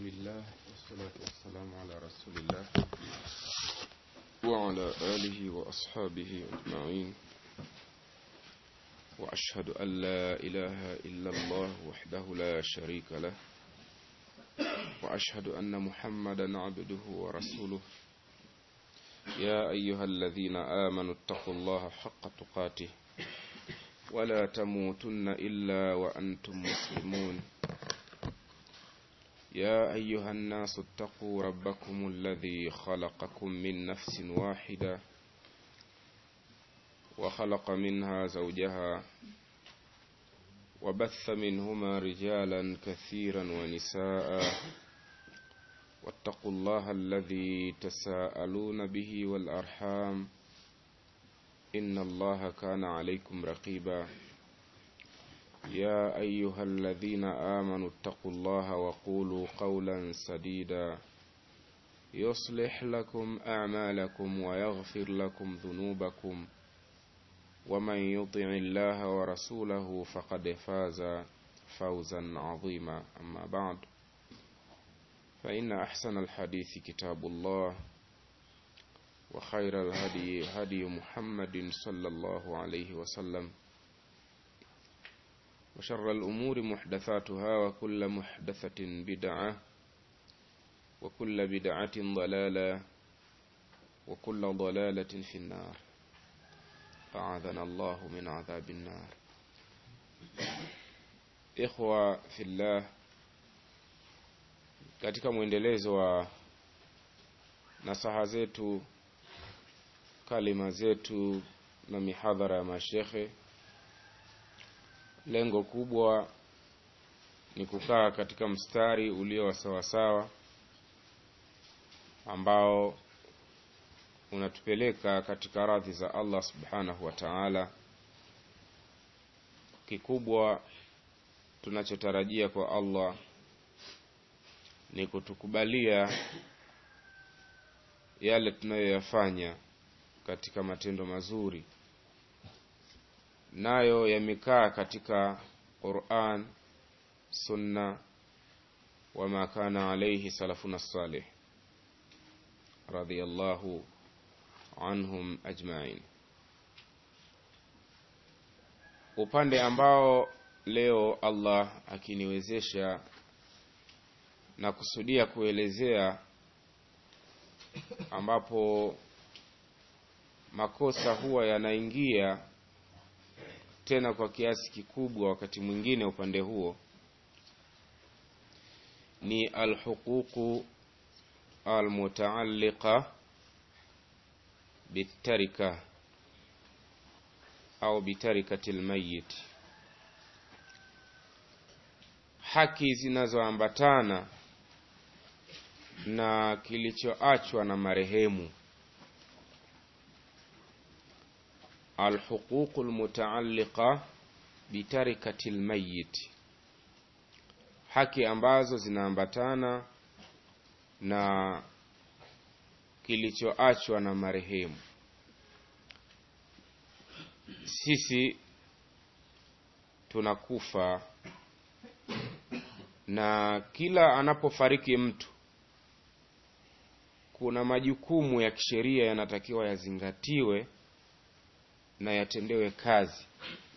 الله والصلاة والسلام على رسول الله وعلى آله وأصحابه أجمعين وأشهد أن لا إله إلا الله وحده لا شريك له وأشهد أن محمدا عبده ورسوله يا أيها الذين آمنوا اتقوا الله حق تقاته ولا تموتن إلا وأنتم مسلمون يا أيها الناس اتقوا ربكم الذي خلقكم من نفس واحدة وخلق منها زوجها وبث منهما رجالا كثيرا ونساء واتقوا الله الذي تساءلون به والأرحام إن الله كان عليكم رقيبا يا أيها الذين آمنوا اتقوا الله وقولوا قولا سديدا يصلح لكم أعمالكم ويغفر لكم ذنوبكم ومن يطع الله ورسوله فقد فاز فوزا عظيما أما بعد فإن أحسن الحديث كتاب الله وخير الهدي هدي محمد صلى الله عليه وسلم وشر الأمور محدثاتها وكل محدثة بدعة وكل بدعة ضلالة وكل ضلالة في النار أعاذنا الله من عذاب النار إخوة في الله katika mwendelezo wa nasaha zetu kalima zetu na mihadhara ya mashekhe lengo kubwa ni kukaa katika mstari ulio wa sawasawa ambao unatupeleka katika radhi za Allah subhanahu wa ta'ala kikubwa tunachotarajia kwa Allah ni kutukubalia yale tunayoyafanya katika matendo mazuri nayo yamekaa katika Qur'an sunna wama kana alayhi salafuna salih radiyallahu anhum ajma'in upande ambao leo Allah akiniwezesha na kusudia kuelezea ambapo makosa huwa yanaingia tena kwa kiasi kikubwa wakati mwingine upande huo ni alhuququ almutaalliqa bitarika au bitarikati lmayit haki zinazoambatana na kilichoachwa na marehemu alhuququ almutaalliqa bitarikati lmayit haki ambazo zinaambatana na kilichoachwa na marehemu sisi tunakufa na kila anapofariki mtu kuna majukumu ya kisheria yanatakiwa yazingatiwe na yatendewe kazi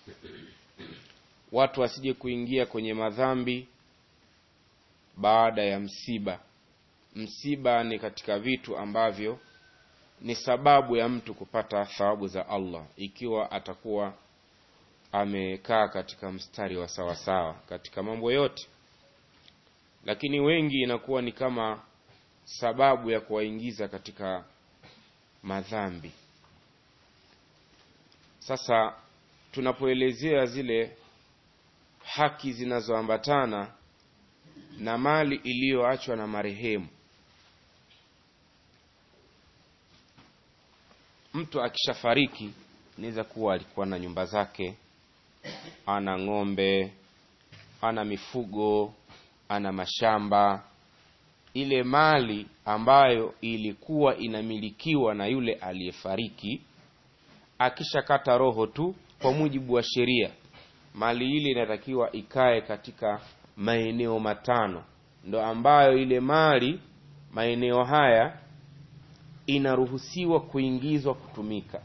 watu wasije kuingia kwenye madhambi baada ya msiba msiba ni katika vitu ambavyo ni sababu ya mtu kupata thawabu za Allah ikiwa atakuwa amekaa katika mstari wa sawasawa katika mambo yote lakini wengi inakuwa ni kama sababu ya kuwaingiza katika madhambi sasa tunapoelezea zile haki zinazoambatana na mali iliyoachwa na marehemu mtu akishafariki inaweza kuwa alikuwa na nyumba zake ana ng'ombe ana mifugo ana mashamba ile mali ambayo ilikuwa inamilikiwa na yule aliyefariki akishakata roho tu kwa mujibu wa sheria mali ile inatakiwa ikae katika maeneo matano ndo ambayo ile mali maeneo haya inaruhusiwa kuingizwa kutumika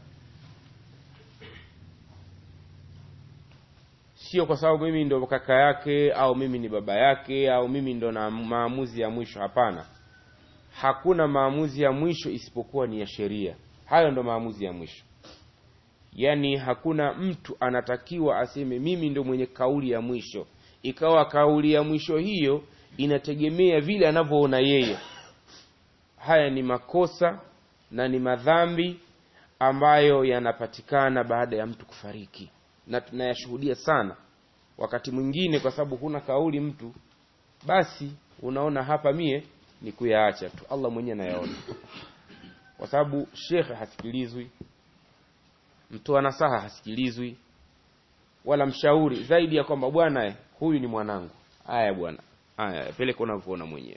sio kwa sababu mimi ndo kaka yake au mimi ni baba yake au mimi ndo na maamuzi ya mwisho hapana hakuna maamuzi ya mwisho isipokuwa ni ya sheria hayo ndo maamuzi ya mwisho yaani hakuna mtu anatakiwa aseme mimi ndo mwenye kauli ya mwisho ikawa kauli ya mwisho hiyo inategemea vile anavyoona yeye haya ni makosa na ni madhambi ambayo yanapatikana baada ya mtu kufariki na tunayashuhudia sana wakati mwingine kwa sababu huna kauli mtu basi unaona hapa mie ni kuyaacha tu allah mwenyewe anayaona kwa sababu shekhe hasikilizwi mtoa nasaha hasikilizwi wala mshauri zaidi ya kwamba bwana huyu ni mwanangu haya bwana haya peleka unavyoona mwenyewe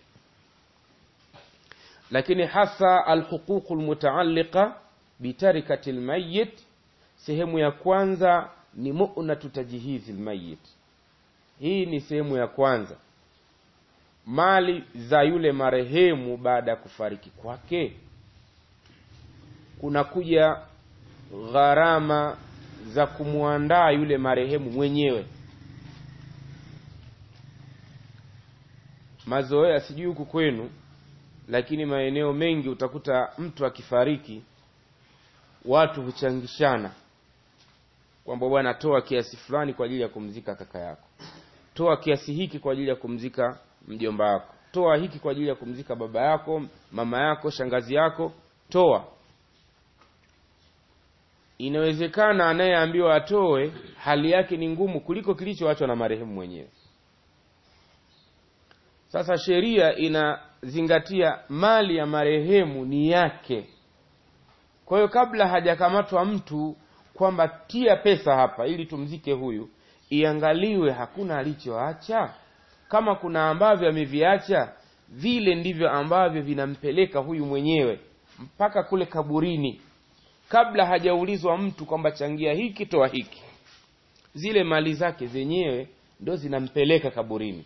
lakini hasa alhuququ lmutaalliqa bitarikati lmayit sehemu ya kwanza ni munatu tajhizi lmayit hii ni sehemu ya kwanza mali za yule marehemu baada ya kufariki kwake kunakuja gharama za kumwandaa yule marehemu mwenyewe mazoea sijui huku kwenu lakini maeneo mengi utakuta mtu akifariki watu huchangishana kwamba bwana toa kiasi fulani kwa ajili ya kumzika kaka yako toa kiasi hiki kwa ajili ya kumzika mjomba wako toa hiki kwa ajili ya kumzika baba yako mama yako shangazi yako toa inawezekana anayeambiwa atoe hali yake ni ngumu kuliko kilichoachwa na marehemu mwenyewe sasa sheria inazingatia mali ya marehemu ni yake kwa hiyo kabla hajakamatwa mtu kwamba tia pesa hapa ili tumzike huyu iangaliwe hakuna alichoacha kama kuna ambavyo ameviacha vile ndivyo ambavyo vinampeleka huyu mwenyewe mpaka kule kaburini kabla hajaulizwa mtu kwamba changia hiki toa hiki zile mali zake zenyewe ndo zinampeleka kaburini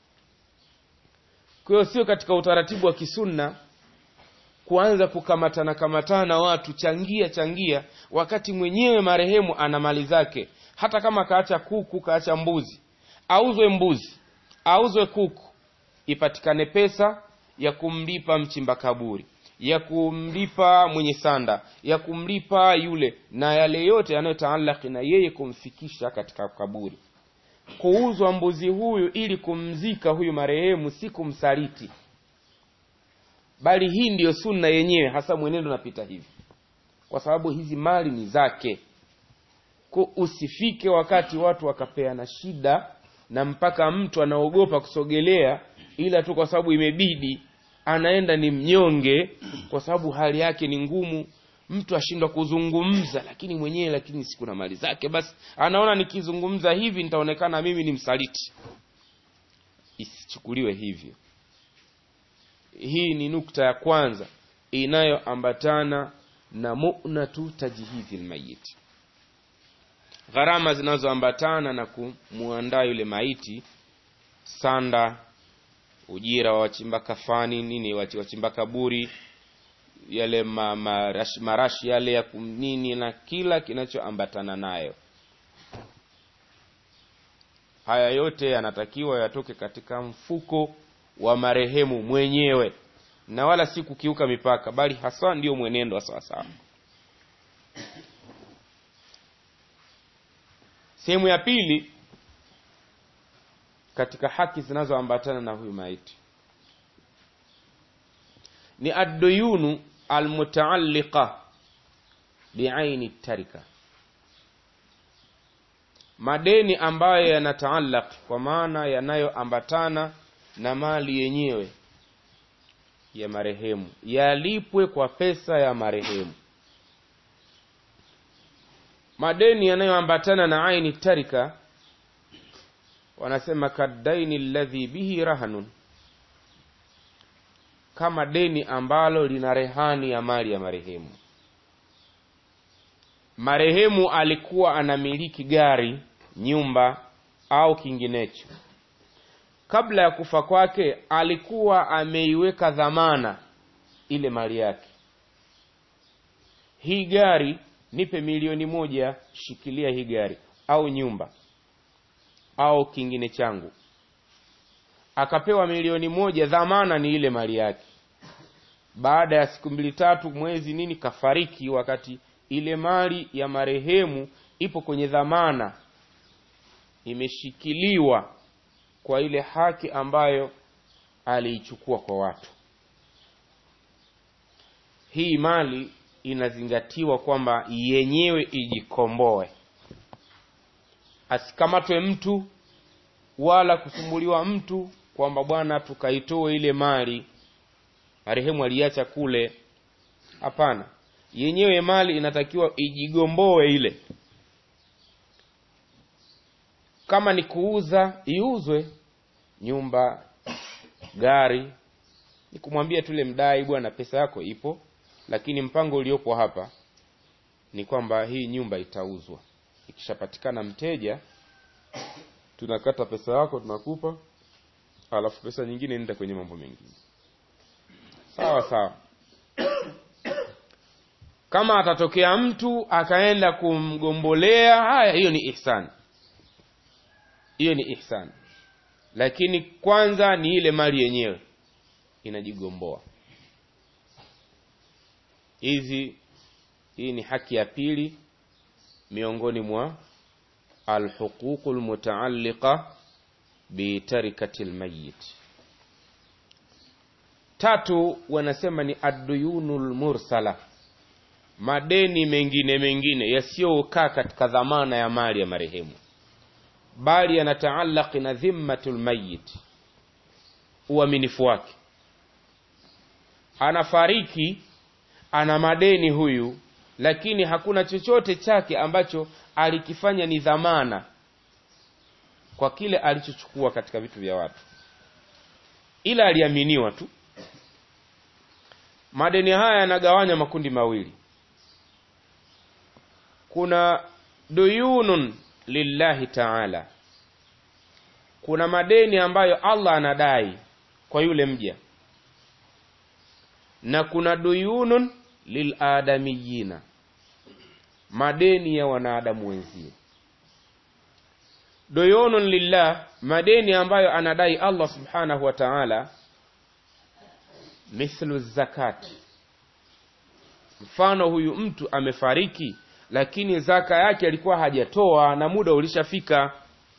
kwa hiyo sio katika utaratibu wa kisunna kuanza kukamatana kamatana watu changia changia wakati mwenyewe marehemu ana mali zake hata kama kaacha kuku kaacha mbuzi auzwe mbuzi auzwe kuku ipatikane pesa ya kumlipa mchimba kaburi ya kumlipa mwenye sanda ya kumlipa yule na yale yote yanayotaalaki na yeye kumfikisha katika kaburi kuuzwa mbuzi huyu ili kumzika huyu marehemu si kumsaliti bali hii ndiyo sunna yenyewe hasa mwenendo unapita hivi kwa sababu hizi mali ni zake ko usifike wakati watu wakapeana shida na mpaka mtu anaogopa kusogelea ila tu kwa sababu imebidi anaenda ni mnyonge kwa sababu hali yake ni ngumu mtu ashindwa kuzungumza lakini mwenyewe lakini siku na mali zake basi anaona nikizungumza hivi nitaonekana mimi ni msaliti isichukuliwe hivyo hii ni nukta ya kwanza inayoambatana na munatu tajhizi lmayiti gharama zinazoambatana na kumwandaa yule maiti sanda ujira wa wachimba kafani nini wachimba kaburi yale ma, marashi, marashi yale ya nini na kila kinachoambatana nayo haya yote yanatakiwa yatoke katika mfuko wa marehemu mwenyewe na wala si kukiuka mipaka bali haswa ndio mwenendo wa sawasawa sehemu ya pili katika haki zinazoambatana na huyu maiti ni adduyunu almutaalliqa biaini tarika madeni ambayo yanataallaq kwa maana yanayoambatana na mali yenyewe ya marehemu yalipwe kwa pesa ya marehemu madeni yanayoambatana na aini tarika wanasema kaddaini alladhi bihi rahanun kama deni ambalo lina rehani ya mali ya marehemu marehemu alikuwa anamiliki gari nyumba au kinginecho kabla ya kufa kwake alikuwa ameiweka dhamana ile mali yake hii gari nipe milioni moja shikilia hii gari au nyumba au kingine changu akapewa milioni moja dhamana ni ile mali yake baada ya siku mbili tatu mwezi nini kafariki wakati ile mali ya marehemu ipo kwenye dhamana imeshikiliwa kwa ile haki ambayo aliichukua kwa watu hii mali inazingatiwa kwamba yenyewe ijikomboe asikamatwe mtu wala kusumbuliwa mtu kwamba bwana tukaitoe ile mali marehemu aliacha kule hapana yenyewe mali inatakiwa ijigomboe ile kama ni kuuza iuzwe nyumba gari ni kumwambia tule mdai bwana pesa yako ipo lakini mpango uliopo hapa ni kwamba hii nyumba itauzwa ikishapatikana mteja tunakata pesa yako tunakupa alafu pesa nyingine nenda kwenye mambo mengine sawa sawa kama atatokea mtu akaenda kumgombolea haya hiyo ni ihsan hiyo ni ihsan lakini kwanza ni ile mali yenyewe inajigomboa hizi hii ni haki ya pili miongoni mwa alhuququ lmutaalliqa bitarikati lmayit tatu wanasema ni adduyunu lmursala madeni mengine mengine yasiyokaa katika dhamana ya mali ya marehemu bali yanataallaki na dhimmatu lmayit uaminifu wake anafariki ana madeni huyu lakini hakuna chochote chake ambacho alikifanya ni dhamana kwa kile alichochukua katika vitu vya watu ila aliaminiwa tu madeni haya yanagawanywa makundi mawili kuna duyunun lillahi taala kuna madeni ambayo allah anadai kwa yule mja na kuna duyunun liladamiyina madeni ya wanadamu wenzie duyunun lillah madeni ambayo anadai allah subhanahu wa taala mithlu zakati mfano huyu mtu amefariki lakini zaka yake alikuwa hajatoa na muda ulishafika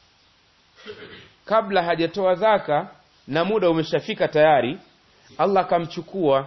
kabla hajatoa zaka na muda umeshafika tayari allah akamchukua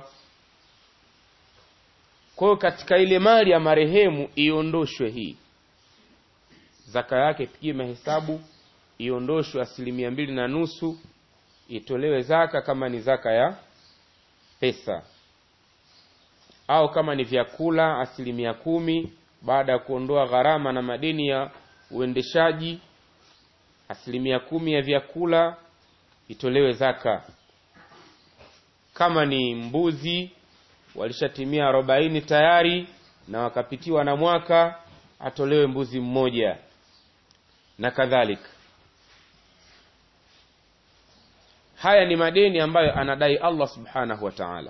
kwa hiyo katika ile mali ya marehemu iondoshwe hii zaka yake ipigie mahesabu iondoshwe asilimia mbili na nusu itolewe zaka kama ni zaka ya pesa au kama ni vyakula asilimia kumi baada ya kuondoa gharama na madeni ya uendeshaji asilimia kumi ya vyakula itolewe zaka kama ni mbuzi walishatimia arobaini tayari na wakapitiwa na mwaka atolewe mbuzi mmoja na kadhalika haya ni madeni ambayo anadai allah subhanahu wa taala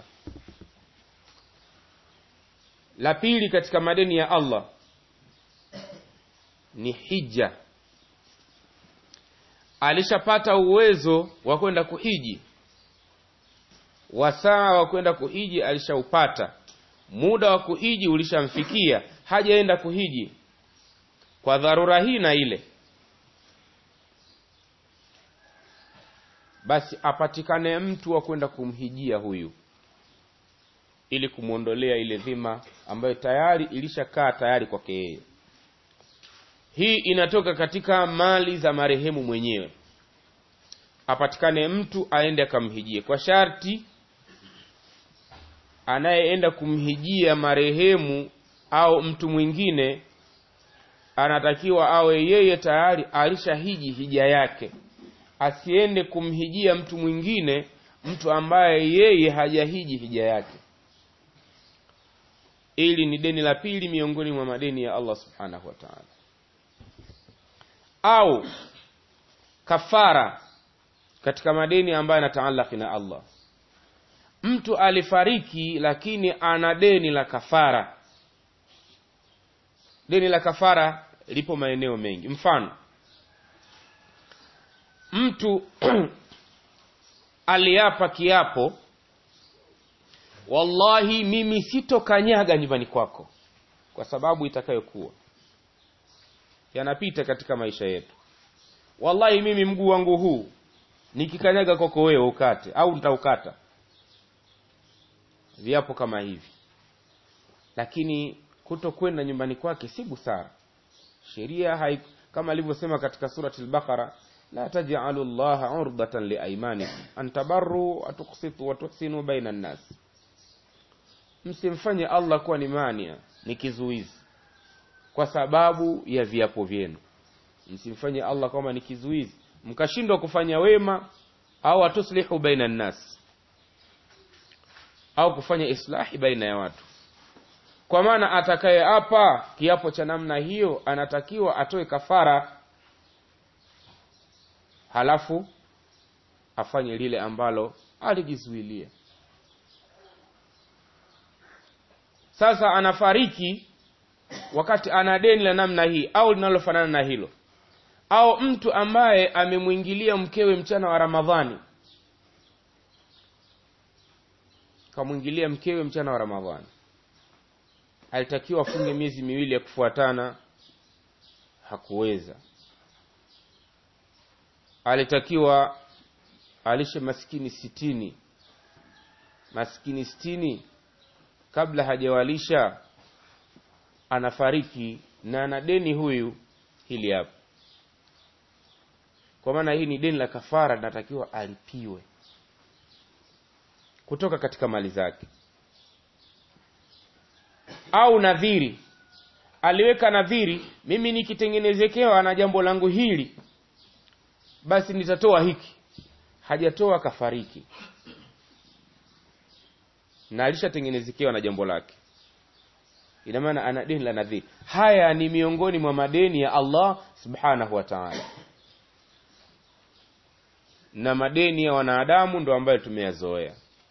la pili katika madeni ya allah ni hija alishapata uwezo wa kwenda kuhiji wasaa wa kwenda kuhiji alishaupata muda wa kuhiji ulishamfikia hajaenda kuhiji kwa dharura hii na ile basi apatikane mtu wa kwenda kumhijia huyu ili kumwondolea ile dhima ambayo tayari ilishakaa tayari kwake yeye hii inatoka katika mali za marehemu mwenyewe apatikane mtu aende akamhijie kwa sharti anayeenda kumhijia marehemu au mtu mwingine anatakiwa awe yeye tayari alishahiji hija yake asiende kumhijia mtu mwingine mtu ambaye yeye hajahiji hija yake ili ni deni la pili miongoni mwa madeni ya allah subhanahu wa taala au kafara katika madeni ambayo yanataalaki na Allah mtu alifariki lakini ana deni la kafara deni la kafara lipo maeneo mengi mfano mtu aliapa kiapo wallahi mimi sitokanyaga nyumbani kwako kwa sababu itakayokuwa yanapita katika maisha yetu wallahi mimi mguu wangu huu nikikanyaga kwako wewe ukate au nitaukata viapo kama hivi lakini kutokwenda nyumbani kwake si busara sheria hai, kama alivyosema katika surati al-Baqara la taj'alu llaha urdatan liaymanikum an tabarru wa tuqsitu wa tuhsinu baina an-nas msimfanye Allah kuwa ni mania ni kizuizi kwa sababu ya viapo vyenu msimfanye Allah kama ni kizuizi mkashindwa kufanya wema au atuslihu baina an-nas au kufanya islahi baina ya watu kwa maana atakaye hapa kiapo cha namna hiyo anatakiwa atoe kafara halafu afanye lile ambalo alijizuilia sasa anafariki wakati ana deni la namna hii au linalofanana na hilo au mtu ambaye amemwingilia mkewe mchana wa ramadhani kamwingilia mkewe mchana wa ramadhani alitakiwa afunge miezi miwili ya kufuatana hakuweza alitakiwa alishe maskini sitini maskini sitini kabla hajawalisha anafariki na ana deni huyu hili hapa kwa maana hii ni deni la kafara linatakiwa alipiwe kutoka katika mali zake au nadhiri aliweka nadhiri mimi nikitengenezekewa na jambo langu hili basi nitatoa hiki hajatoa kafariki na alishatengenezekewa na jambo lake ina maana ana deni la nadhiri haya ni miongoni mwa madeni ya Allah subhanahu wa ta'ala na madeni ya wanadamu ndo ambayo tumeyazoea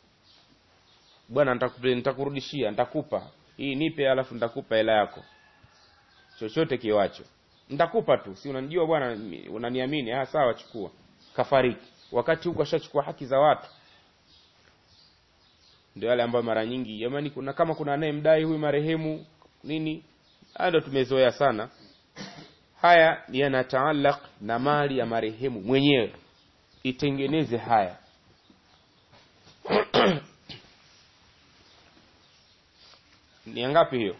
bwana nitakurudishia nitakupa hii nipe alafu nitakupa hela yako chochote kiwacho nitakupa tu si unanijua bwana unaniamini ah sawa chukua kafariki wakati huko ashachukua haki za watu ndio yale ambayo mara nyingi jamani kuna kama kuna anayemdai huyu marehemu nini haya ndio tumezoea sana haya yanataallaq na mali ya marehemu mwenyewe itengeneze haya ni ngapi hiyo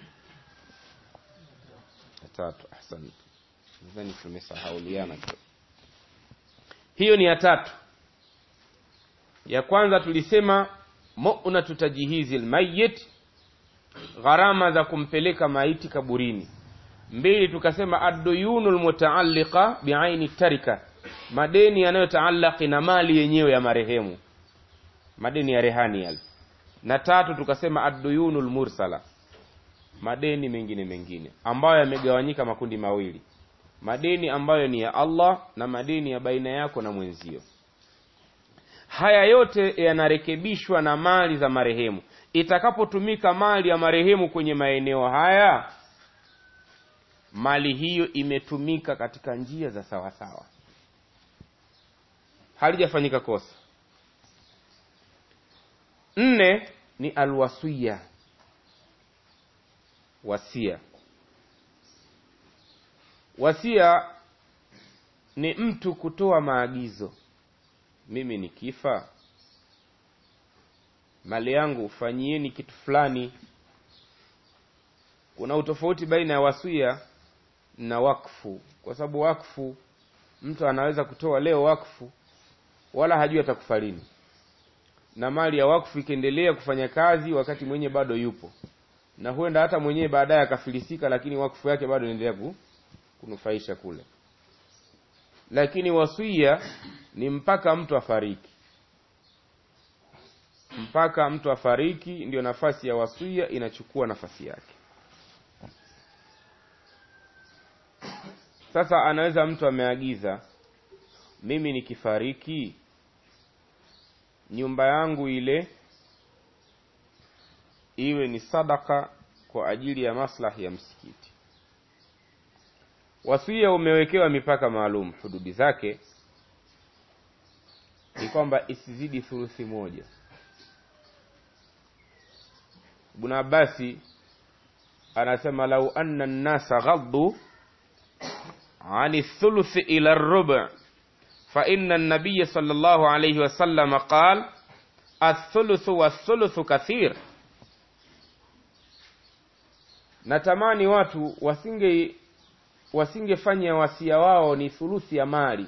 tatu ahsante nadhani tumesahauliana kidogo hiyo ni ya tatu ya kwanza tulisema mu'natu tajhizi almayyit gharama za kumpeleka maiti kaburini mbili tukasema ad-duyunu almutaalliqa bi'aini tarika madeni yanayotaallaki na mali yenyewe ya marehemu madeni ya rehani yale na tatu tukasema ad-duyunu almursala madeni mengine mengine ambayo yamegawanyika makundi mawili madeni ambayo ni ya Allah na madeni ya baina yako na mwenzio haya yote yanarekebishwa na mali za marehemu itakapotumika mali ya marehemu kwenye maeneo haya mali hiyo imetumika katika njia za sawasawa halijafanyika kosa nne ni alwasiya wasia wasia ni mtu kutoa maagizo mimi nikifa mali yangu fanyieni kitu fulani kuna utofauti baina ya wasia na wakfu kwa sababu wakfu mtu anaweza kutoa leo wakfu wala hajui atakufa lini na mali ya wakfu ikiendelea kufanya kazi wakati mwenye bado yupo na huenda hata mwenyewe baadaye akafilisika lakini wakfu yake bado inaendelea kunufaisha kule lakini wasia ni mpaka mtu afariki mpaka mtu afariki ndio nafasi ya wasia inachukua nafasi yake sasa anaweza mtu ameagiza mimi nikifariki nyumba yangu ile iwe ni sadaka kwa ajili ya maslahi ya msikiti wasia umewekewa mipaka maalum hududi zake ni kwamba isizidi thuluthi moja ibn abasi anasema lau anna nnasa ghaddu ani thuluthi ila rubu fa inna nabiya sallallahu alayhi wasallam qal athuluthu wathuluthu kathir natamani watu wasinge wasingefanya wasia wao ni thuluthi ya mali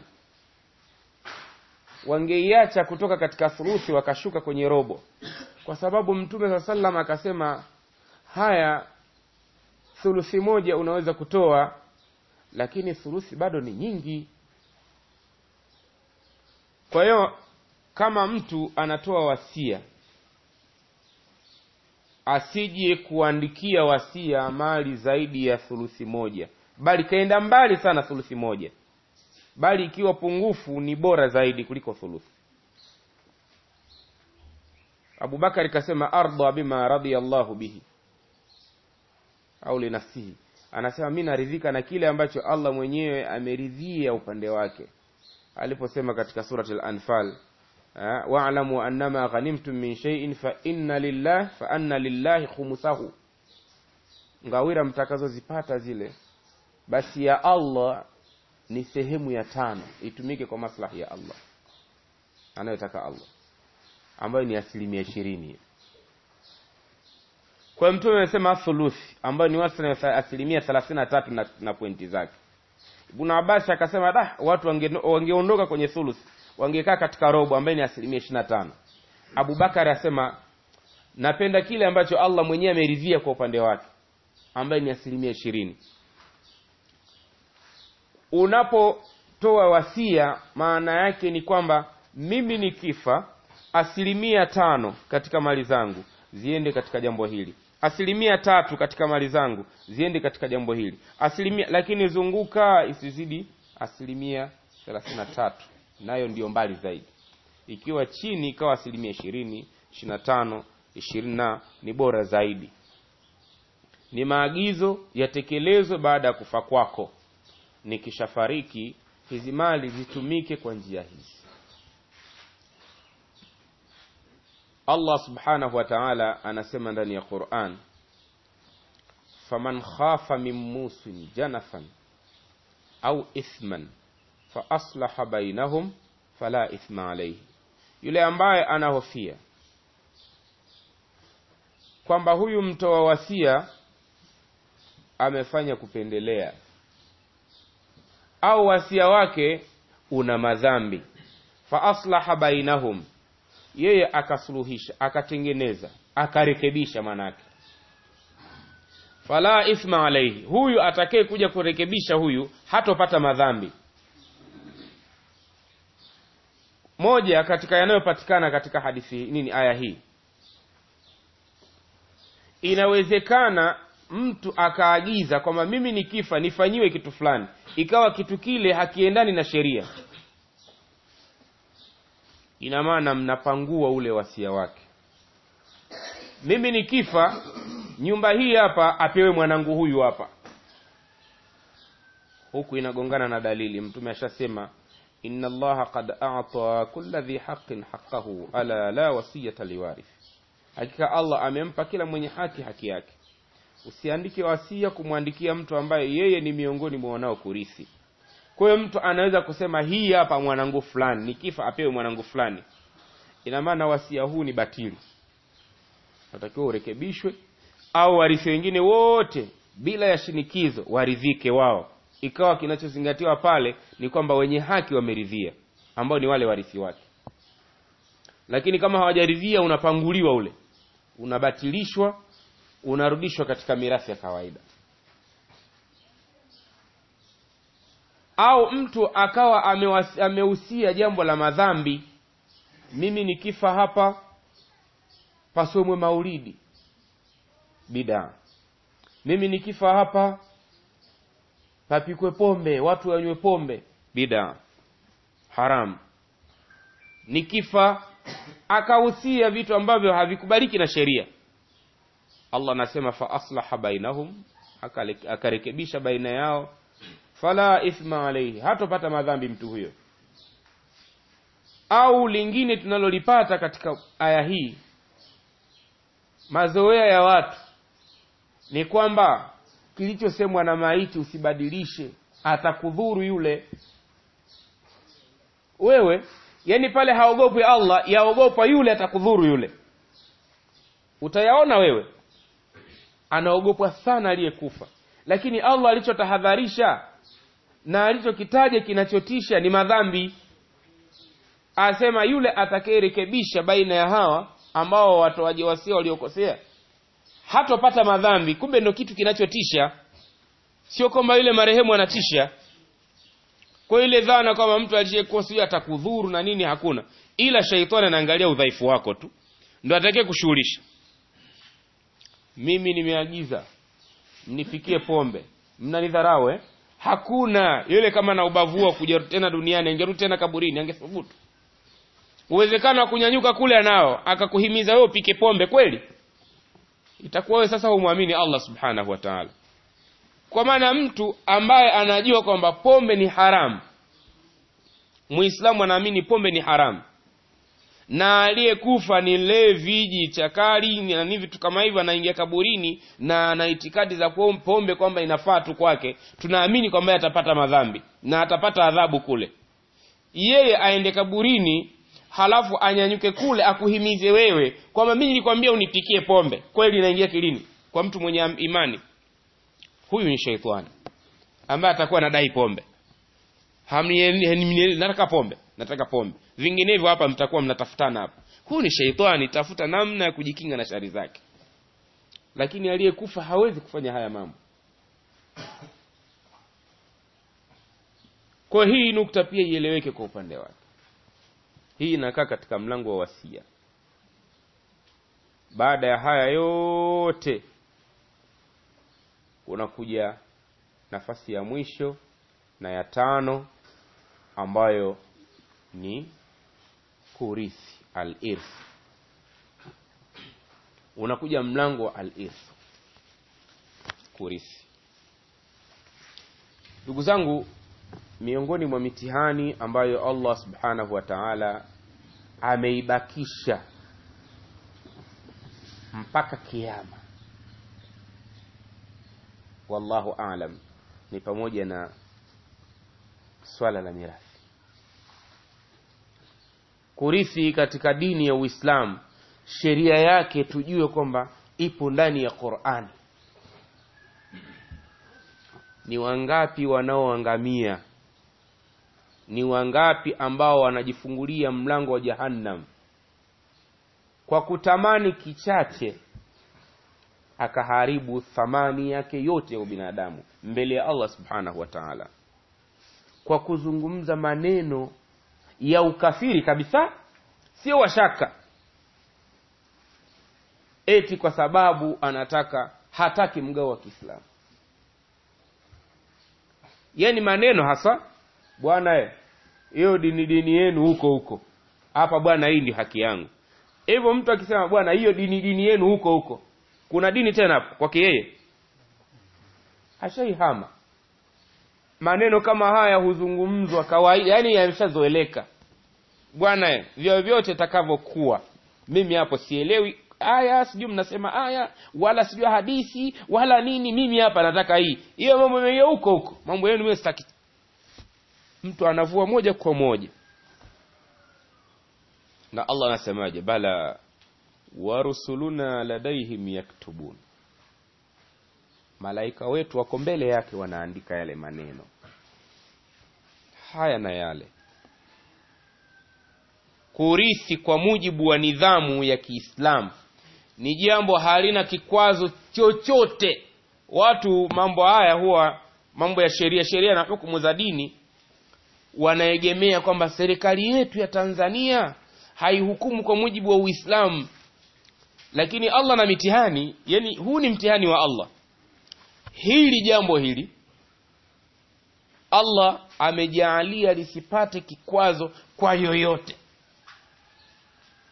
wangeiacha kutoka katika thuluthi wakashuka kwenye robo kwa sababu mtume saa salam akasema haya thuluthi moja unaweza kutoa lakini thuluthi bado ni nyingi kwa hiyo kama mtu anatoa wasia asije kuandikia wasia mali zaidi ya thuluthi moja bali kaenda mbali sana thuluthi moja bali ikiwa pungufu ni bora zaidi kuliko thuluthi abubakari kasema ardha bima radiyallahu bihi au linafsihi anasema mi naridhika na kile ambacho allah mwenyewe ameridhia upande wake aliposema katika surat al-anfal wa'lamu annama ghanimtum min shay'in fa inna lillah fa anna lillahi khumsahu ngawira mtakazozipata zile basi ya Allah ni sehemu ya tano itumike kwa maslahi ya Allah anayotaka Allah ambayo ni asilimia ishirini kwa hiyo mtume amesema thuluthi ambayo ni wastani wa asilimia thelathini na tatu na, na pointi zake Ibn Abbas akasema da watu wangeondoka wange kwenye thuluthi wangekaa katika robo ambayo ni asilimia ishirini na tano Abubakar asema napenda kile ambacho Allah mwenyewe ameridhia kwa upande wake ambaye ni asilimia ishirini unapotoa wasia maana yake ni kwamba mimi nikifa asilimia tano katika mali zangu ziende katika jambo hili asilimia tatu katika mali zangu ziende katika jambo hili asilimia lakini zunguka isizidi asilimia thelathini na tatu nayo ndiyo mbali zaidi ikiwa chini ikawa asilimia ishirini ishiri na tano ishirini na ni bora zaidi ni maagizo yatekelezwe baada ya kufa kwako nikishafariki hizi mali zitumike kwa njia hizi Allah subhanahu wa ta'ala anasema ndani ya Qur'an faman khafa min musin janafan au ithman fa aslaha bainahum fala ithma alayhi yule ambaye anahofia kwamba huyu mtoa wasia amefanya kupendelea au wasia wake una madhambi fa aslaha bainahum yeye akasuluhisha akatengeneza akarekebisha manake fala ithma alaihi huyu atakaye kuja kurekebisha huyu hatopata madhambi moja katika yanayopatikana katika hadithi nini aya hii inawezekana mtu akaagiza kwamba mimi nikifa nifanyiwe kitu fulani ikawa kitu kile hakiendani na sheria ina maana mnapangua ule wasia wake mimi nikifa nyumba hii hapa apewe mwanangu huyu hapa huku inagongana na dalili mtume ashasema inna allaha qad a'ta kulla dhi haqqin haqqahu ala la wasiyata liwarith hakika allah amempa kila mwenye haki haki yake usiandike wasia kumwandikia mtu ambaye yeye ni miongoni mwa wanao kurithi kwa hiyo mtu anaweza kusema hii hapa mwanangu fulani nikifa apewe mwanangu fulani ina maana wasia huu ni batili natakiwa urekebishwe au warithi wengine wote bila ya shinikizo waridhike wao ikawa kinachozingatiwa pale ni kwamba wenye haki wameridhia ambao ni wale warithi wake lakini kama hawajaridhia unapanguliwa ule unabatilishwa unarudishwa katika mirathi ya kawaida au mtu akawa amehusia jambo la madhambi mimi nikifa hapa pasomwe maulidi bidaa mimi nikifa hapa papikwe pombe watu wanywe pombe bidaa haram nikifa akahusia vitu ambavyo havikubaliki na sheria Allah anasema fa aslaha bainahum akarekebisha baina yao fala ithma alayhi hatopata madhambi mtu huyo au lingine tunalolipata katika aya hii mazoea ya watu ni kwamba kilichosemwa na maiti usibadilishe atakudhuru yule wewe yani pale haogopi Allah yaogopa yule atakudhuru yule utayaona wewe anaogopwa sana aliyekufa lakini Allah alichotahadharisha na alichokitaja kinachotisha ni madhambi asema yule atakayerekebisha baina ya hawa ambao watoaji wasia waliokosea hatopata madhambi kumbe ndio kitu kinachotisha sio kwamba yule marehemu anatisha kwa ile dhana kwamba mtu aliyekosea atakudhuru na nini hakuna ila shaitani anaangalia udhaifu wako tu ndio atakaye kushughulisha mimi nimeagiza mnifikie pombe mnanidharau eh hakuna yule kama na ubavu wa kuja tena duniani angerudi tena kaburini angethubutu uwezekano wa kunyanyuka kule anao akakuhimiza wewe upike pombe kweli itakuwa wewe sasa humwamini Allah subhanahu wa ta'ala kwa maana mtu ambaye anajua kwamba pombe ni haramu muislamu anaamini pombe ni haramu na aliyekufa ni levi chakari na ni vitu kama hivyo anaingia kaburini na na itikadi za pombe kwamba inafaa tu kwake tunaamini kwamba atapata madhambi na atapata adhabu kule yeye aende kaburini halafu anyanyuke kule akuhimize wewe kwamba mimi nilikwambia unipikie pombe kweli inaingia kilini kwa mtu mwenye imani huyu ni sheitani ambaye atakuwa anadai pombe hamni nataka pombe nataka pombe vinginevyo hapa mtakuwa mnatafutana hapa huyu ni sheitani tafuta namna ya kujikinga na shari zake lakini aliyekufa hawezi kufanya haya mambo kwa hii nukta pia ieleweke kwa upande wake hii inakaa katika mlango wa wasia baada ya haya yote unakuja nafasi ya mwisho na ya tano ambayo ni kurithi al-irth unakuja mlango wa al-irth kurithi ndugu zangu miongoni mwa mitihani ambayo Allah subhanahu wa ta'ala ameibakisha mpaka kiyama wallahu aalam ni pamoja na swala la mirathi kurithi katika dini ya Uislamu sheria yake tujue kwamba ipo ndani ya Qur'ani ni wangapi wanaoangamia ni wangapi ambao wanajifungulia mlango wa jahannam kwa kutamani kichache akaharibu thamani yake yote ya ubinadamu mbele ya Allah subhanahu wa ta'ala kwa kuzungumza maneno ya ukafiri kabisa sio washaka eti kwa sababu anataka hataki mgao wa Kiislamu yani maneno hasa bwana hiyo dini dini yenu huko huko hapa bwana hii ndio haki yangu hivyo mtu akisema bwana hiyo dini dini yenu huko huko kuna dini tena hapo kwake yeye hashaihama maneno kama haya huzungumzwa kawaida yani yameshazoeleka bwana vyovyote takavyokuwa mimi hapo sielewi aya sijui mnasema aya wala sijui hadithi wala nini mimi hapa nataka hii hiyo mambo mengi huko huko mambo yenu mimi sitaki mtu anavua moja kwa moja na Allah anasemaje bala warusuluna ladaihim yaktubun malaika wetu wako mbele yake wanaandika yale maneno haya na yale kurithi kwa mujibu wa nidhamu ya Kiislamu ni jambo halina kikwazo chochote watu mambo haya huwa mambo ya sheria sheria na hukumu za dini wanaegemea kwamba serikali yetu ya Tanzania haihukumu kwa mujibu wa Uislamu lakini Allah na mitihani yani huu ni mtihani wa Allah hili jambo hili Allah amejaalia lisipate kikwazo kwa yoyote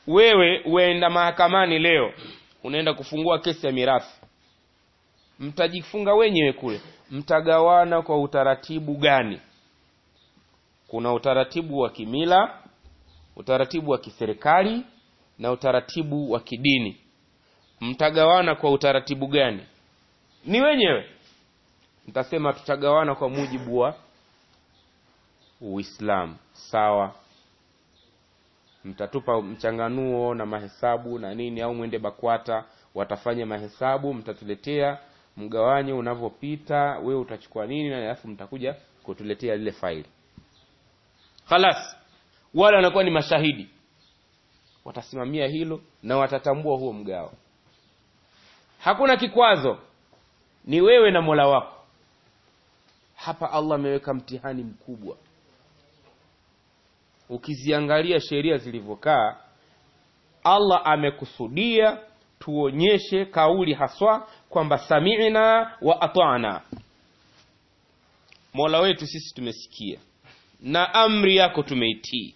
wewe uenda mahakamani leo unaenda kufungua kesi ya mirathi mtajifunga wenyewe kule mtagawana kwa utaratibu gani kuna utaratibu wa kimila utaratibu wa kiserikali na utaratibu wa kidini mtagawana kwa utaratibu gani ni wenyewe mtasema tutagawana kwa mujibu wa uislamu sawa mtatupa mchanganuo na mahesabu na nini au mwende bakwata watafanya mahesabu mtatuletea mgawanye unavyopita wewe utachukua nini na alafu mtakuja kutuletea lile faili khalas wale wanakuwa ni mashahidi watasimamia hilo na watatambua huo mgao hakuna kikwazo ni wewe na mola wako hapa allah ameweka mtihani mkubwa ukiziangalia sheria zilivyokaa allah amekusudia tuonyeshe kauli haswa kwamba samina wa atana mola wetu sisi tumesikia na amri yako tumeitii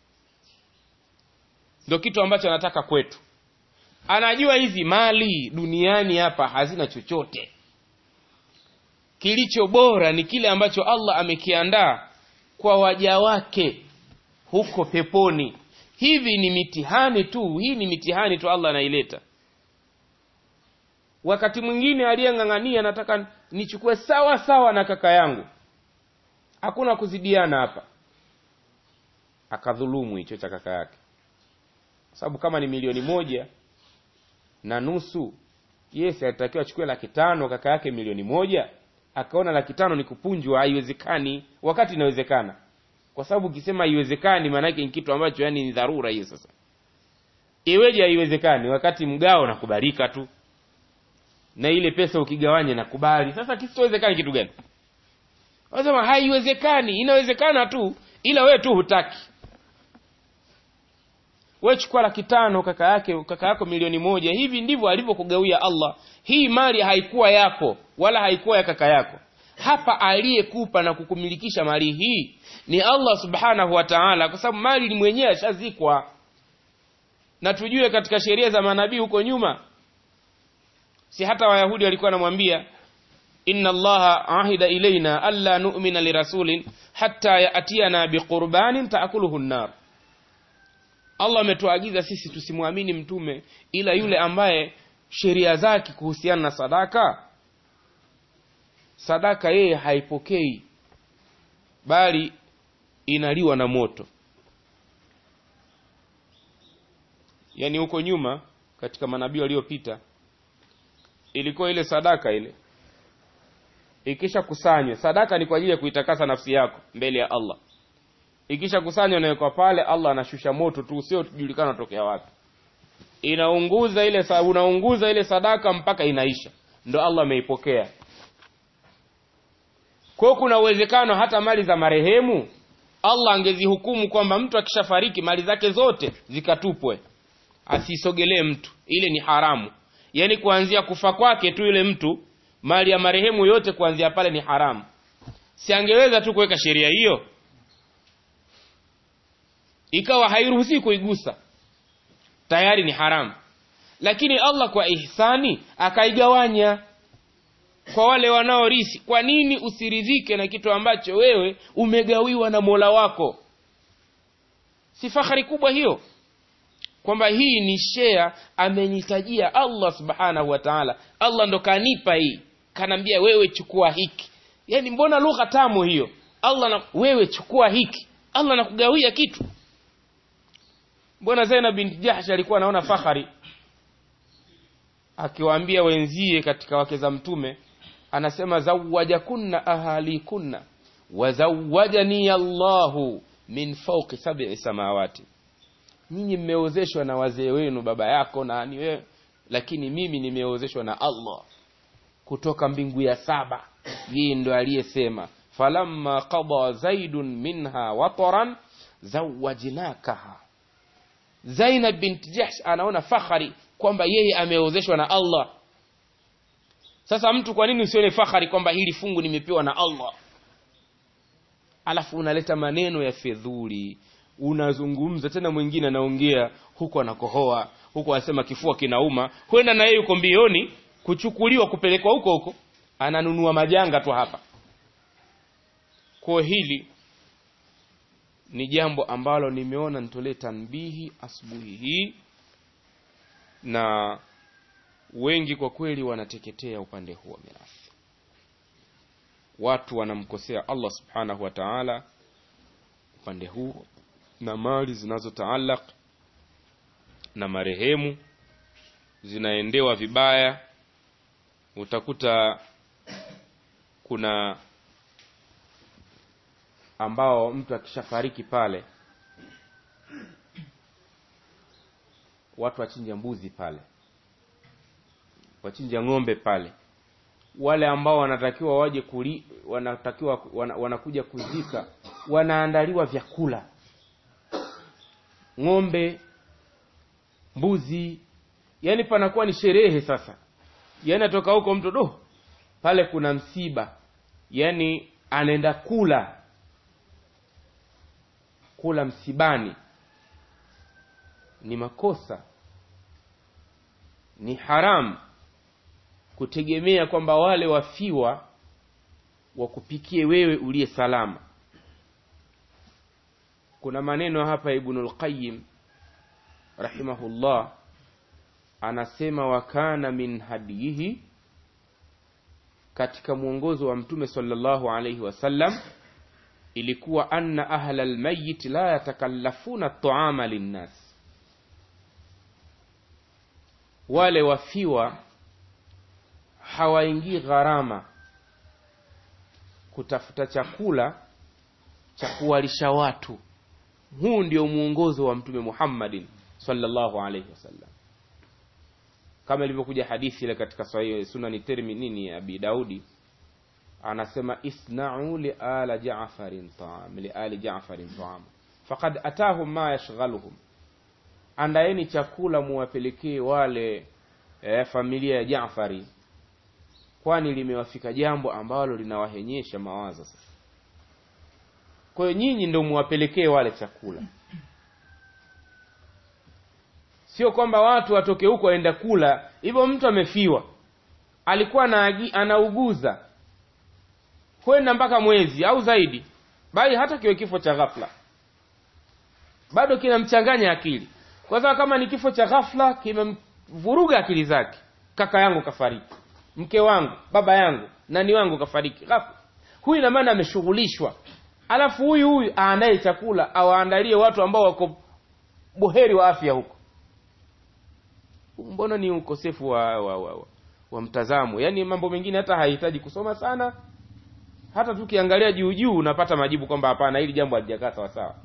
ndio kitu ambacho anataka kwetu anajua hizi mali duniani hapa hazina chochote kilicho bora ni kile ambacho allah amekiandaa kwa waja wake huko peponi hivi ni mitihani tu hii ni mitihani tu allah anaileta wakati mwingine aliyeng'ang'ania nataka nichukue sawa sawa na kaka yangu hakuna kuzidiana hapa akadhulumu hicho cha kaka yake kwa sababu kama ni milioni moja na nusu yes alitakiwa achukue laki tano kaka yake milioni moja akaona laki tano ni kupunjwa haiwezekani wakati inawezekana kwa sababu ukisema haiwezekani maanake ni kitu ambacho yani ni dharura hiyo sasa iweje haiwezekani wakati mgao nakubalika tu na ile pesa ukigawanya nakubali sasa kisichowezekani kitu gani wanasema haiwezekani inawezekana tu ila wewe tu hutaki wewe chukua laki tano kaka yake kaka yako milioni moja hivi ndivyo alivyokugawia allah hii mali haikuwa yako wala haikuwa ya kaka yako hapa aliyekupa na kukumilikisha mali hii ni allah subhanahu wa taala kwa sababu mali ni mwenyewe ashazikwa na tujue katika sheria za manabii huko nyuma si hata wayahudi walikuwa wanamwambia inna allaha ahida ilaina alla nu'mina lirasulin hatta yatiyana biqurbanin taakuluhu nnar allah ametuagiza sisi tusimwamini mtume ila yule ambaye sheria zake kuhusiana na sadaka sadaka yeye haipokei bali inaliwa na moto yaani huko nyuma katika manabii waliopita ilikuwa ile sadaka ile ikisha kusanywa sadaka ni kwa ajili ya kuitakasa nafsi yako mbele ya allah ikisha kusanywa nawekwa pale allah anashusha moto tu usiojulikana unatokea wapi inaunguza ile unaunguza ile sadaka mpaka inaisha ndo allah ameipokea kwao kuna uwezekano hata mali za marehemu allah angezihukumu kwamba mtu akishafariki mali zake zote zikatupwe asisogelee mtu ile ni haramu yaani kuanzia kufa kwake tu yule mtu mali ya marehemu yote kuanzia pale ni haramu si angeweza tu kuweka sheria hiyo ikawa hairuhusiwi kuigusa tayari ni haramu lakini allah kwa ihsani akaigawanya kwa wale wanaorisi kwa nini usiridhike na kitu ambacho wewe umegawiwa na mola wako si fahari kubwa hiyo kwamba hii ni shea amenitajia allah subhanahu wa taala allah ndo kanipa hii kanaambia wewe chukua hiki yaani mbona lugha tamu hiyo allah na, wewe chukua hiki allah nakugawia kitu mbona zainab binti jahsh alikuwa anaona fahari akiwaambia wenzie katika wake za mtume anasema zawajakunna ahalikunna wazawajani allahu min fauqi sab'i samawati nyinyi mmeozeshwa na wazee wenu baba yako na ni wewe lakini mimi nimeozeshwa na allah kutoka mbingu ya saba yeye ndo aliyesema falamma qada zaidun minha wataran zawajnakaha zainab binti jahsh anaona fahari kwamba yeye ameozeshwa na allah sasa mtu kwa nini usione fahari kwamba hili fungu nimepewa na allah alafu unaleta maneno ya fedhuli unazungumza tena mwingine anaongea huku anakohoa huku anasema kifua kinauma kwenda na yeye yuko mbioni kuchukuliwa kupelekwa huko huko ananunua majanga tu hapa kwa hili ni jambo ambalo nimeona nitolee tanbihi asubuhi hii na wengi kwa kweli wanateketea upande huo mirathi watu wanamkosea Allah subhanahu wa ta'ala upande huu na mali zinazotaalaq na marehemu zinaendewa vibaya utakuta kuna ambao mtu akishafariki pale watu wachinja mbuzi pale wachinja ng'ombe pale wale ambao wanatakiwa waje kuli, wanatakiwa wana, wanakuja kuzika wanaandaliwa vyakula ng'ombe mbuzi yani panakuwa ni sherehe sasa yani atoka huko mtu do pale kuna msiba yani anaenda kula kula msibani ni makosa ni haramu kutegemea kwamba wale wafiwa wakupikie wewe uliye salama kuna maneno hapa ibnul qayyim rahimahullah anasema wakana min hadiyihi katika mwongozo wa mtume sallallahu alayhi wasallam ilikuwa anna ahla almayit la yatakallafuna at-ta'ama linnas wale wafiwa hawaingii gharama kutafuta chakula cha kuwalisha watu huu ndio mwongozo wa mtume Muhammadin sallallahu alayhi wasallam kama ilivyokuja hadithi ile katika sahihi sunani termi nini ya Abi Daudi anasema isna'u li ala Ja'farin ta'am li ali Ja'farin ta'am faqad atahum ma yashghaluhum andaeni chakula muwapelekee wale eh, familia ya Ja'fari kwani limewafika jambo ambalo linawahenyesha mawazo sasa kwa hiyo nyinyi ndio muwapelekee wale chakula sio kwamba watu watoke huko waenda kula hivyo mtu amefiwa alikuwa anaagi, anauguza kwenda mpaka mwezi au zaidi bali hata kiwe kifo cha ghafla bado kinamchanganya akili kwa sababu kama ni kifo cha ghafla kimemvuruga akili zake kaka yangu kafariki mke wangu baba yangu nani wangu kafariki ghafla huyu ina maana ameshughulishwa alafu huyu huyu aandae chakula awaandalie watu ambao wako buheri wa afya huko mbona ni ukosefu wa, wa, wa, wa, wa mtazamo yaani mambo mengine hata hahitaji kusoma sana hata tukiangalia juu juu unapata majibu kwamba hapana hili jambo halijakaa sawa sawa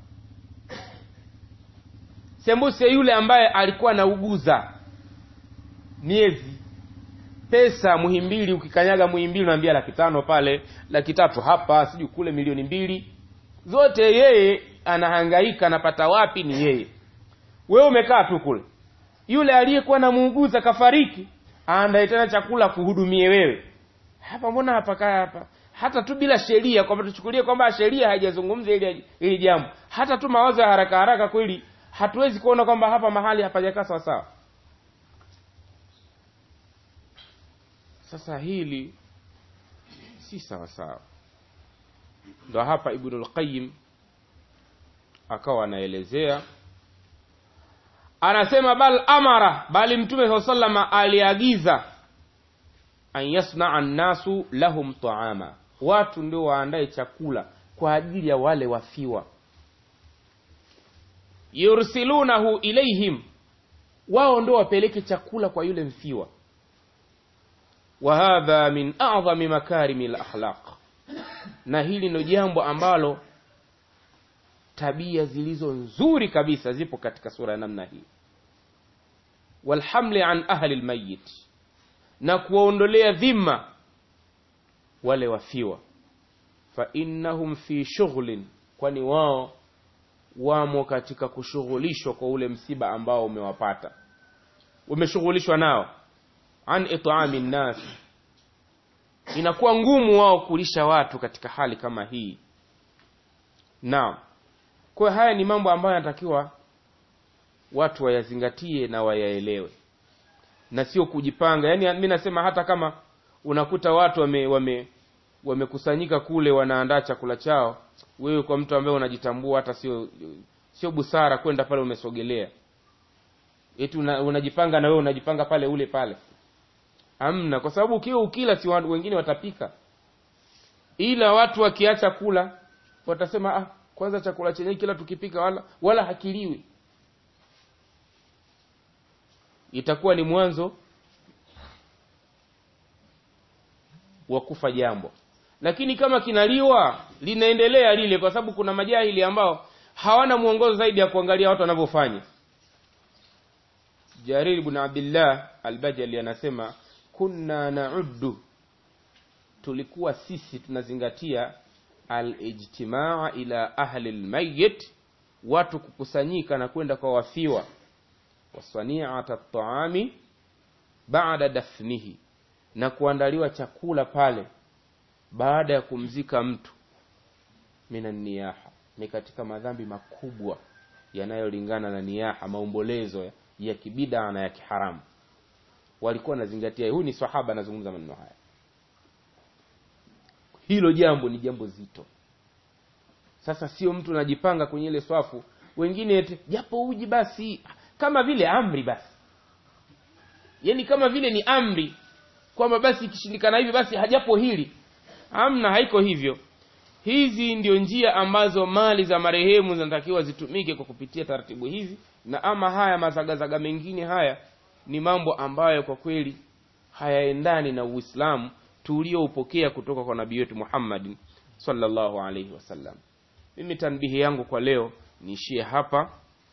sembuse yule ambaye alikuwa anauguza miezi pesa muhimbili ukikanyaga muhimbili unaambia laki tano pale laki tatu hapa sijui kule milioni mbili zote yeye anahangaika anapata wapi ni yeye wewe umekaa tu kule yule aliyekuwa namuuguza kafariki aandae tena chakula kuhudumie wewe hapa mbona hapa kaa hapa hata tu bila sheria kwamba tuchukulie kwamba sheria haijazungumza ili ili jambo hata tu mawazo ya haraka haraka kweli hatuwezi kuona kwamba hapa mahali hapajakaa sawa sawa sasa hili si sawa sawa ndo hapa ibnul qayyim akawa anaelezea anasema bal amara bali mtume saa salama aliagiza an yasnaa nnasu lahum taama watu ndio waandae chakula kwa ajili ya wale wafiwa yursilunahu ilaihim wao ndio wapeleke chakula kwa yule mfiwa wa hadha min a'zami makarimi lakhlaq na hili ndio jambo ambalo tabia zilizo nzuri kabisa zipo katika sura ya namna hii walhamli an ahli lmayit na kuwaondolea dhima wale wafiwa fa innahum fi shughlin kwani wao wamo katika kushughulishwa kwa ule msiba ambao umewapata umeshughulishwa nao an it'ami nnas inakuwa ngumu wao kulisha watu katika hali kama hii naam kwa haya ni mambo ambayo yanatakiwa watu wayazingatie na wayaelewe na sio kujipanga yaani mi nasema hata kama unakuta watu wame wame wamekusanyika kule wanaandaa chakula chao wewe kwa mtu ambaye unajitambua hata sio sio busara kwenda pale umesogelea eti una, unajipanga na wewe unajipanga pale ule pale hamna kwa sababu ukiwa ukila si watu wengine watapika ila watu wakiacha kula watasema ah kwanza chakula chenyewe kila tukipika wala wala hakiliwi itakuwa ni mwanzo wa kufa jambo lakini kama kinaliwa linaendelea lile kwa sababu kuna majahili ambao hawana mwongozo zaidi ya kuangalia watu wanavyofanya jarir ibn abdillah albajali anasema kunna nauddu tulikuwa sisi tunazingatia alijtimaa ila ahli lmayit watu kukusanyika na kwenda kwa wafiwa wasaniata taami baada dafnihi na kuandaliwa chakula pale baada ya kumzika mtu mina niyaha ni katika madhambi makubwa yanayolingana na niyaha maombolezo ya, ya kibidaa na ya kiharamu walikuwa wanazingatia huyu ni sahaba anazungumza maneno haya hilo jambo ni jambo zito sasa sio mtu anajipanga kwenye ile swafu wengine ete japo uji basi kama vile amri basi yaani kama vile ni amri kwamba basi ikishindikana hivi basi hajapo hili amna haiko hivyo hizi ndio njia ambazo mali za marehemu zinatakiwa zitumike kwa kupitia taratibu hizi na ama haya mazagazaga mengine haya ni mambo ambayo kwa kweli hayaendani na uislamu tulioupokea kutoka kwa nabii wetu muhammadin sallallahu alaihi wasallam mimi tanbihi yangu kwa leo niishie hapa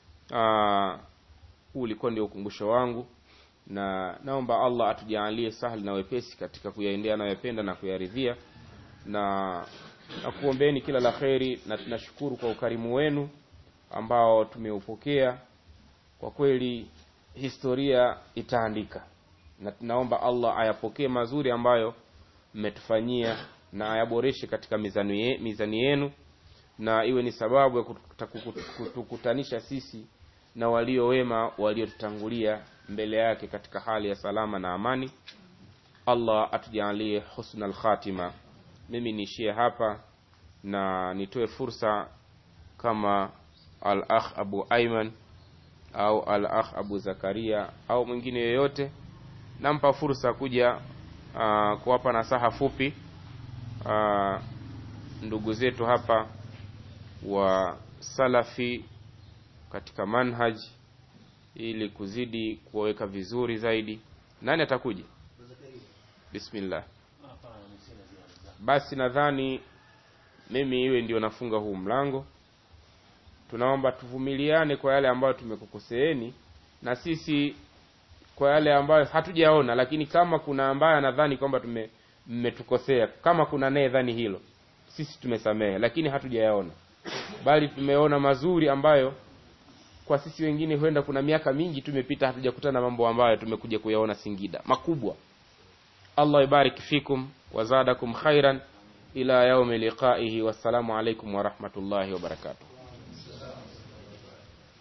huu ulikuwa ndio ukumbusho wangu na naomba allah atujaalie sahli na wepesi katika kuyaendea anayoyapenda na kuyaridhia na nakuombeeni kila la kheri na tunashukuru kwa ukarimu wenu ambao tumeupokea kwa kweli historia itaandika na tunaomba allah ayapokee mazuri ambayo mmetufanyia na ayaboreshe katika mizani, ye, mizani yenu na iwe ni sababu ya kutukutanisha sisi na walio wema waliotutangulia mbele yake katika hali ya salama na amani allah atujalie husna lkhatima mimi niishie hapa na nitoe fursa kama al akh abu aiman au al akh abu zakaria au mwingine yoyote nampa fursa kuja uh, kuwapa nasaha fupi uh, ndugu zetu hapa wa salafi katika manhaj ili kuzidi kuwaweka vizuri zaidi nani atakuja bismillah basi nadhani mimi iwe ndio nafunga huu mlango tunaomba tuvumiliane kwa yale ambayo tumekukoseeni na sisi kwa yale ambayo hatujaona lakini kama kuna ambaye anadhani kwamba tume mmetukosea kama kuna naye dhani hilo sisi tumesamehe lakini hatujayaona bali tumeona mazuri ambayo kwa sisi wengine huenda kuna miaka mingi tumepita hatujakutana mambo ambayo tumekuja kuyaona singida makubwa allah ibarik fikum wazadakum khairan ila yaumi liqaihi wassalamu alaikum warahmatullahi wabarakatuh